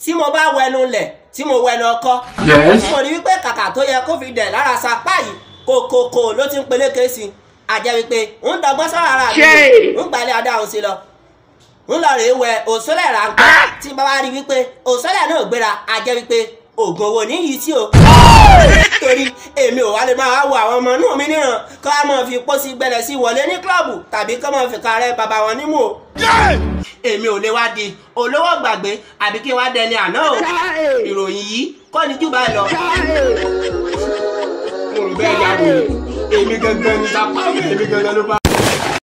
tí mo bá wẹnu lẹ̀ tí mo wẹnu ọkọ Yes. mo rí wípé kàkà tó yẹ kó fi dẹ̀ lára sapá yìí kòkòkò ló ti ń peléke sí i àjẹ́ wípé ń dọgbọ́n sọ́ra ara mi Ṣé. ń gbalẹ̀ adáhùn sí lọ ń lọ rèé wẹ òṣòlẹ̀ ráńpẹ́ tí bá wá rí wípé òṣòlẹ̀ náà gbéra àjẹ́ wípé oògùn owó níyì tí o torí èmi ò wá lè máa wo àwọn ọmọ inú mi níran kó a máa fi pósí gbẹlẹ sí wọlé ní kílọ̀bù tàbí kó máa fi kárẹ́ bàbá wọn nímú o èmi ò lè wá di olówó gbàgbé àbí kí n wá dẹni àná o ìròyìn yìí kọ́ ni jù báyìí lọ. mo rò bẹ́ẹ̀ yá wòye èmi gangan ni sapá mi èmi gangan ló bá.